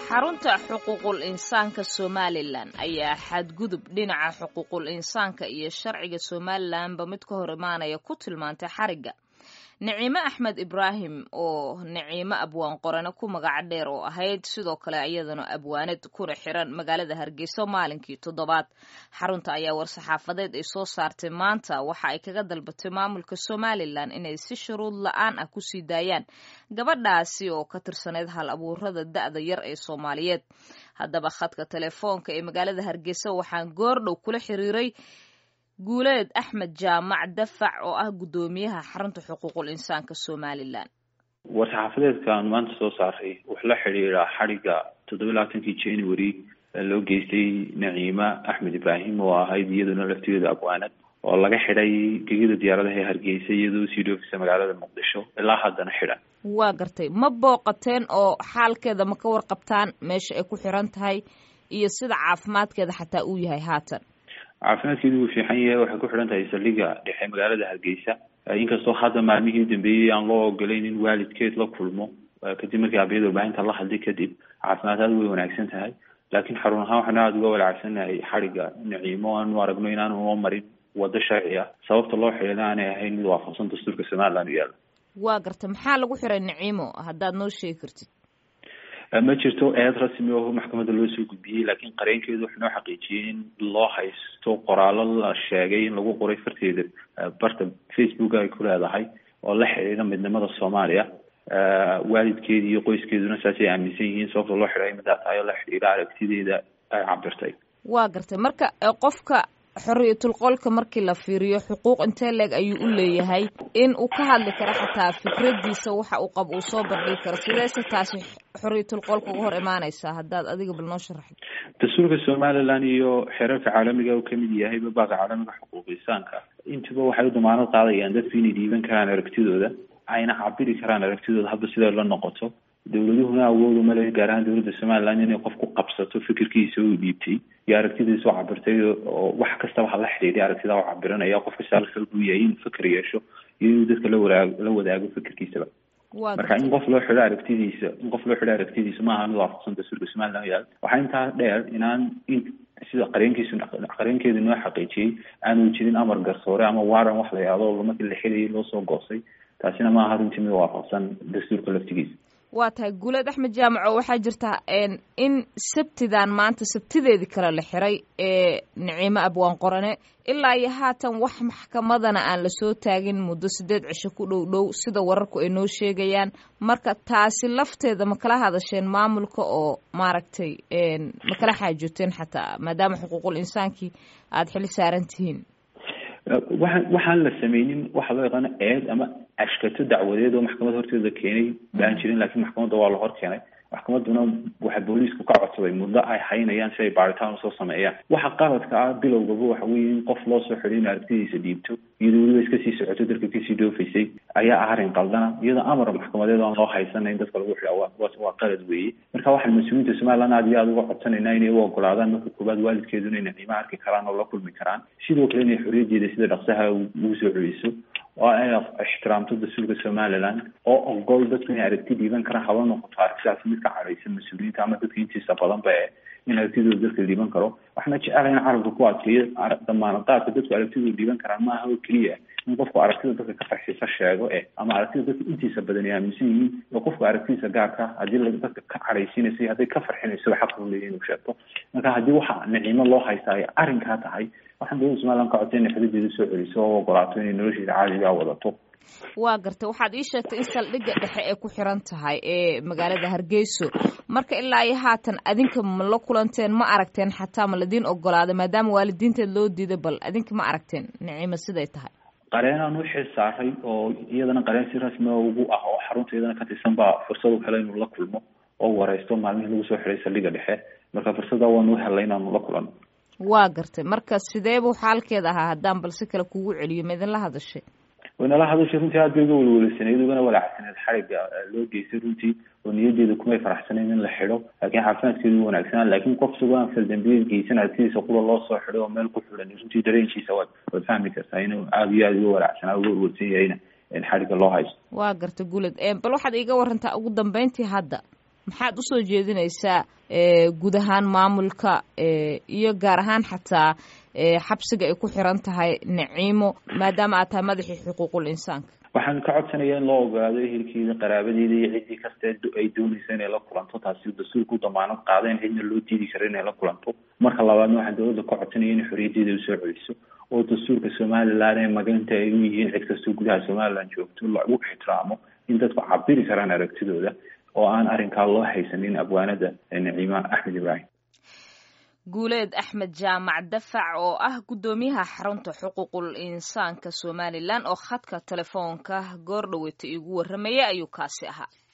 xarunta xuquuqul insaanka somalilan ayaa xadgudub dhinaca xuquuqul insaanka iyo sharciga somalilanba mid ka hor imaanaya ku tilmaantay xarigga niciime axmed ibraahim oo niciime abwaan qorane ku magac dheer oo ahayd sidoo kale iyadana abwaanad kuna xiran magaalada hargeysa maalinkii toddobaad xarunta ayaa war-saxaafadeed ay soo saartay maanta waxa ay kaga dalbatay maamulka somalilan inay si shuruud la-aan ah kusii daayaan gabadhaasi oo ka tirsaneyd hal abuurada da-da yar ee soomaaliyeed haddaba khadka telefoonka ee magaalada hargeysa waxaan goordhow kula xiriiray guuleed axmed jaamac dafac oo ah guddoomiyaha xarunta xuquuqul insaanka somalilan war-saxaafadeedkan maanta soo saaray wuxuu la xidhiiraa xadhigga toddoba labaatankii january loo geystay naciima axmed ibraahim oo ahayd iyaduna laftigeeda abwaanad oo laga xidhay gegida diyaaradaha ee hargeysa iyadoo sii dhoofisa magaalada muqdisho ilaa haddana xidhan waa gartay ma booqateen oo xaalkeeda ma ka warqabtaan meesha ay ku xiran tahay iyo sida caafimaadkeeda xataa uu yahay haatan caafimaadkeedu wuu fiican yahay waxay ku xidhan tahay saldhigga dhexe magaalada hargeysa inkastoo hadda maalmihii udambeeyey aan loo ogolayn in waalidkeed la kulmo kadib markii abiyada warbaahinta la hadlay kadib caafimaad aada way wanaagsan tahay laakiin xarun ahaan waxaanu aada uga walaacsannahay xadhigga naciimo aanu aragno inaanu noo marin wado sharci ah sababta loo xidhina aanay ahayn mid waafaqsan dastuurka somaliland u yaalla waa garta maxaa lagu xiray naciimo haddaad noo sheegi kartid ma jirto eed rasmi oo maxkamadda loo soo gudbiyey laakiin qareenkeedu wuxuu noo xaqiijiyey in loo haysto qoraallo la sheegay in lagu qoray farteeda barta facebook ay ku leedahay oo la xidhiidha midnimada soomaaliya waalidkeedi iyo qoyskeeduna saasay aaminsan yihiin sababta loo xidhay midaa tahay oo la xidhiidha aragtideeda ay cabirtay waa gartay marka qofka xoriyatul qolka markii la fiiriyo xuquuq intee leeg ayuu u leeyahay in uu ka hadli karo xataa fikradiisa waxa uu qabo uu soo bandhigi karo sideese taasi xoriyatul qolka uga hor imaaneysaa haddaad adiga bal noo sharaxid dastuurka somaliland iyo xeerarka caalamiga uu kamid yahay babaaka caalamiga xuquuq insaanka intuba waxay u damaanad qaadayaan dadku inay dhiiban karaan aragtidooda ayna cabiri karaan aragtidooda hadba siday la noqoto dowladuhuna awoodu male gaar ahaan dowladda somaliland inay qof ku qabsato fikirkiisa uu dhiibtay iyo aragtidiisa u cabirtay oo wax kastaba hala xidhiidhay aragtida u cabiranaya qof kasta halka uu yahay inuu fikir yeesho iyo inuu dadka la wadaag la wadaago fikirkiisaba marka in qof loo xidho aragtidiisa in qof loo xidho aragtidiisa maaha mid waafaqsan dastuurka somaliland yaal waxaa intaa dheer inaan in sida qareenkiisu qareenkeedu noo xaqiijiyey aanu jirin amar garsoore ama waaran wax la yahdo markii la xidhayay loo soo goostay taasina maaha runtii mid waafaqsan dastuurka laftigiisa waa tahay guuleed axmed jaamaco waxaa jirta in sabtidan maanta sabtideedii kale la xiray ee naciimo abwaan qorane ilaa iyo haatan wax maxkamadana aan lasoo taagin muddo sideed cisho ku dhow dhow sida wararku ay noo sheegayaan marka taasi lafteeda ma kala hadasheen maamulka oo maaragtay ma kala xaajooteen xataa maadaama xuquuqul insaankii aada xili saaran tihiin waxaan waxaan la sameynin waxa loo yaqaano eed ama ashkato dacwadeed oo maxkamad horteeda keenay baan jirin laakiin maxkamadda waa la hor keenay maxkamadduna waxa booliisku ka codsaday muddo ay haynayaan si ay baaritaan usoo sameeyaan waxa qaladka ah bilowgaba waxa weeye in qof loo soo xidhay in aragtidiisa dhiibto iyadoo weliba iska sii socoto dadka kasii dhoofaysay ayaa ah arrin qaldana iyadoo amar maxkamadeed aan loo haysanayn dadka lagu xidha waa qalad weeye marka waxaan mas-uuliyiinta somaliland aad iyo aada uga codsanaynaa inay u ogolaadaan marka koowaad waalidkeeduna inay qiimo arki karaan oo la kulmi karaan sidoo kale inay xorriyaddeeda sida dhaqsaha ugu soo celiso oo ay ixtiraamto dastuurka somaliland oo ogol dadku inay aragti dhiiban karaan haba noqoto aragtidaasi mid ka cadhaysan mas-uuliyiinta ama dadka intiisa badanba e in aragtidooda dadka dhiiban karo waxaana jecelahay in carabka ku adkeeyo damaanad qaadka dadku aragtidooda dhiiban karaan maaha oo keliya in qofku aragtida dadka ka farxisa sheego eh ama aragtida dadka intiisa badan ay aaminsan yihiin iyo qofku aragtidiisa gaarka haddii dadka ka cadhaysiinaysa iyo hadday ka farxinayso xaq u leeyahy inuu sheegto marka haddii waxa naciimo loo haystaa ay arrinkaa tahay waxaan dowladda somaliland ka codsay inay xuduudeeda soo celiso oo ogolaato inay nolosheeda caadigaa wadato waa gartay waxaad ii sheegtay in saldhigga dhexe ay ku xiran tahay ee magaalada hargeyso marka ilaa iyo haatan adinka ma la kulanteen ma aragteen xataa ma ladiin ogolaaday maadaama waalidiinteed loo diiday bal adinka ma aragteen naciimo siday tahay qareenaan u xil saaray oo iyadana qareen si rasmi ugu ah oo xarunta iyadana ka tirsan baa fursad u helay inuu la kulmo oo wareysto maalmihii lagu soo xiray saldhigga dhexe marka fursada waanu helay inaanu la kulano waa gartay marka sidee buu xaalkeeda ahaa haddaan balsi kale kugu celiyo ma idinla hadashay waynala hadashay runtii aad bay uga welwelisaneyd ugana walaacsaneed xariga loo geystay runtii oo niyadeeda kumay faraxsanayn in la xidho laakiin caafimaadkeedu wanaagsanaa laakiin qof isagoo aan faldambiyeed geysan aragtidiisa qura loo soo xidhay oo meel ku xidhan runtii dareenkiisa waad waad fahmi kartaa inuu aada iyo aada uga walaacsanaa uga werwersan yahayna in xariga loo haysto waa garta gulad bal waxaad iiga warantaa ugu dambeyntii hadda maxaad usoo jeedinaysaa guud ahaan maamulka iyo gaar ahaan xataa xabsiga ay ku xiran tahay naciimo maadaama aad tahay madaxii xuquuqul insaanka waxaan ka codsanaya in loo ogaado ehelkeeda qaraabadeeda iyo ciddii kasta ay doonaysa inay la kulanto taasi dastuurku damaanad qaada in cidna loo diidi karo inay la kulanto marka labaadna waxaan dowladda ka codsanaya inay xorriyaddeeda usoo celiso oo dastuurka somalilan ee maganta ay u yihiin cid kastoo gudaha somalilan joogto lagu ixtiraamo in dadku cabiri karaan aragtidooda oo aan arrinkaa loo haysanin abwaanada naciima axmed ibraahim guuleed axmed jaamac dafac oo ah guddoomiyaha xarunta xuquuqul insaanka somalilan oo khadka telefoonka goor dhaweyta iigu warramaya ayuu kaasi ahaa